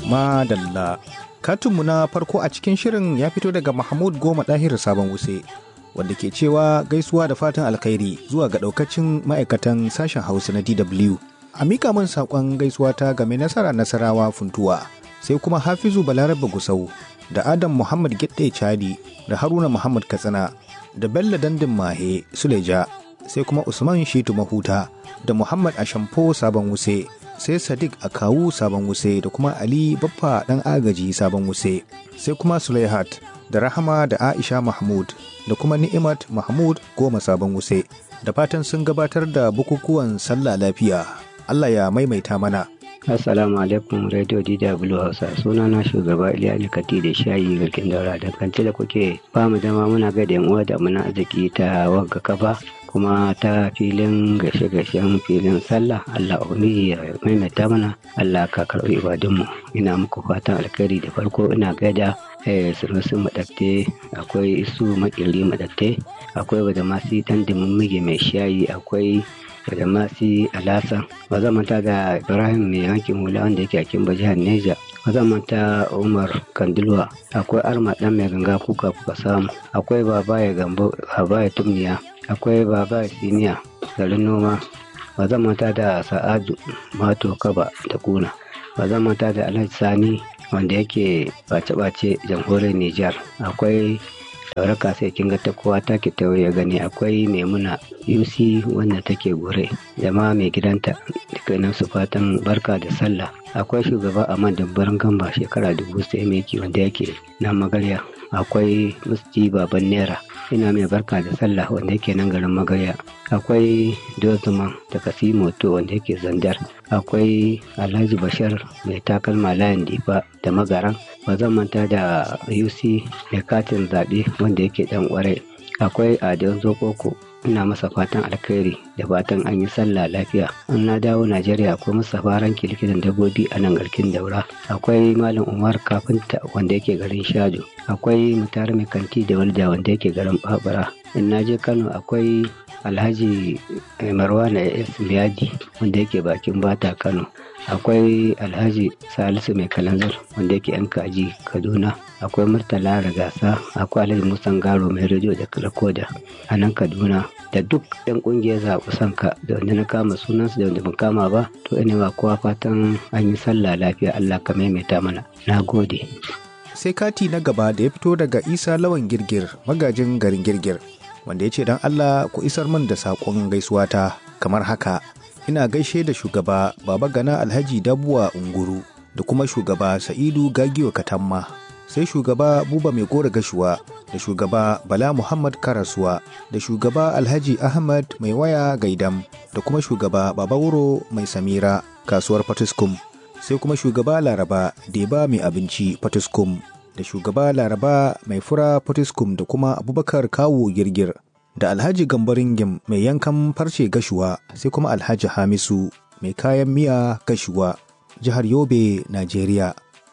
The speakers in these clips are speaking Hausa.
Madalla. Katunmu na farko a cikin shirin ya fito daga Mahmud Goma Ɗahir Sabon Wuse, wanda ke cewa gaisuwa da fatan alkhairi zuwa ga ɗaukacin ma'aikatan sashen Hausa na DW. A mika min saƙon gaisuwa ta game nasara nasarawa funtuwa, sai kuma Hafizu Balarabe Gusau, da Adam Muhammad Gidde Chadi, da Haruna Muhammad Katsina, da Bello Dandin Mahe Suleja, sai kuma Usman Shitu Mahuta, da Muhammad Ashamfo Sabon Wuse, sai Sadiq Akawu Sabon Wuse da kuma Ali Baffa ɗan agaji Sabon Wuse, sai kuma Sulaihat da Rahama da Aisha Mahmud da kuma Ni'imat Mahmud Goma Sabon Wuse. Da fatan sun gabatar da bukukuwan sallah lafiya. Allah ya maimaita mana. Assalamu alaikum Radio DW Hausa suna na shugaba Iliya Kati da shayi garkin daura dangance da kuke ba mu dama muna ga da uwa da muna arziki ta wagga kafa kuma ta filin gashe-gashen filin sallah Allah ubangiji ya maimaita mana Allah ka karɓi ibadunmu ina muku fatan alkhairi da farko ina gaida eh sunusu madatte akwai isu makili madatte akwai wadda masu dan dimin mai shayi akwai da masu alasa ba zan manta da ibrahim mai yankin hula wanda yake a kimba jihar neja ba zan manta umar kandilwa akwai arma dan mai ganga kuka kuka samu akwai baba ya gambo baba ya tumniya akwai baba ya siniya garin noma ba zan manta da sa'adu mato kaba da kuna ba zan manta da alhaji sani wanda yake bace-bace jamhuriyar nijar akwai sauraka sai kin ga ta kowa ta ki ya gani akwai maimuna yusi wanda take gure da ma mai gidanta dukkanin su fatan barka da sallah akwai shugaba a dabbarin gamba shekara dubu sai mai wanda yake na magarya akwai musti baban naira ina mai barka da sallah wanda yake nan garin magarya akwai dozman da kasimoto wanda yake zandar akwai alhaji bashar mai takalma layin difa da magaran ba zan manta da yusi mai katin zaɓe wanda yake ɗan ƙwarai akwai adon zokoko ina masa fatan alkhairi da fatan an yi sallah lafiya an na dawo najeriya akwai masa faran likitan dabbobi a nan garkin daura akwai malam umar kafinta wanda yake garin shajo akwai mutar mai kanti da walda wanda yake garin babura in na je kano akwai alhaji marwana s miyadi wanda yake bakin bata kano akwai alhaji salisu mai kalanzar wanda yake yan kaji kaduna akwai murtala ragasa akwai alhaji musan garo mai rediyo da rakoda a nan kaduna da duk yan kungiyar zaɓi sanka da wanda na kama sunansu da wanda ban kama ba to ina ba kowa fatan an yi sallah lafiya allah ka maimaita mana na gode sai kati na gaba da ya fito daga isa lawan girgir magajin garin girgir wanda ya ce don allah ku isar min da saƙon gaisuwa ta kamar haka ina gaishe da shugaba baba gana alhaji dabuwa unguru da kuma shugaba sa'idu gagiwa katamma sai shugaba buba mai gora gashuwa da shugaba bala muhammad karasuwa da shugaba alhaji ahmad mai waya gaidam da kuma shugaba baba wuro mai samira kasuwar fatiskum sai kuma shugaba laraba deba mai abinci fatiskum da shugaba laraba mai fura fatiskum da kuma abubakar kawo girgir da alhaji gambaringim mai yankan farce gashuwa sai kuma alhaji hamisu mai kayan miya gashuwa jihar yobe najeriya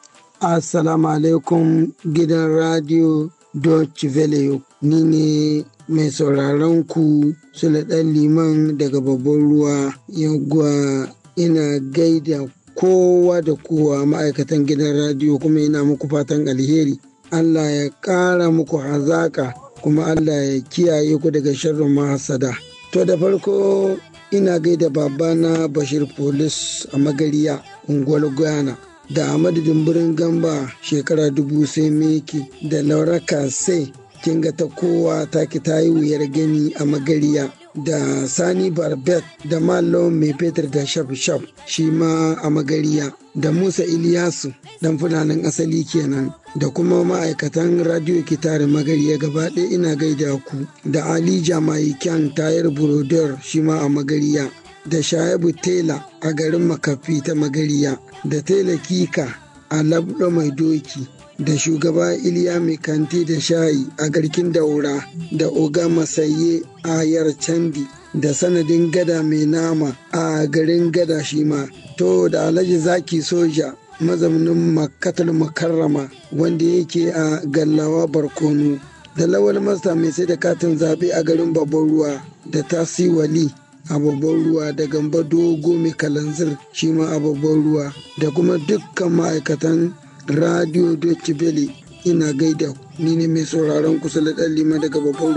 assalamu alaikum gidan radio Deutsche Welle ni ne mai sauraron ku sule ɗan liman daga babban ruwa yagwa ina gaida kowa da kowa ma'aikatan gidan radio kuma ina muku fatan alheri Allah ya ƙara muku hazaka kuma Allah ya kiyaye ku daga sharrin mahasada. To da farko ina gaida babana Bashir Polis a Magariya, unguwar Guyana. Da Ahmadu Dumburin Gamba shekara dubu sai meki da Laura Kase kinga ta kowa ta ki ta yi wuyar gani a Magariya. Da Sani Barbet da Malo Mai Fetur da Shaf Shaf shi ma a Magariya. Da Musa Iliyasu dan fulanin asali kenan. da kuma ma'aikatan radio kitare magariya gaba ɗaya ina gaida ku da ali jamaikan tayar burodar shi ma a magariya da shayabu tela a garin makafi ta magariya da tela kika a labdo mai doki da shugaba iliya mai kanti da shayi a garkin daura da oga masaye a yar candi da sanadin gada mai nama a garin gada shi ma to da alhaji zaki soja mazaunin makkatul mukarrama wanda yake a gallawa barkono da lawal masta mai sai da katin zaɓe a garin babban ruwa da tasi wali a babban ruwa da gamba dogo mai kalanzir shi ma a babban ruwa da kuma dukkan ma'aikatan radio Deutsche Welle ina gaida ni ne mai sauraron kusa da ɗan lima daga babban ruwa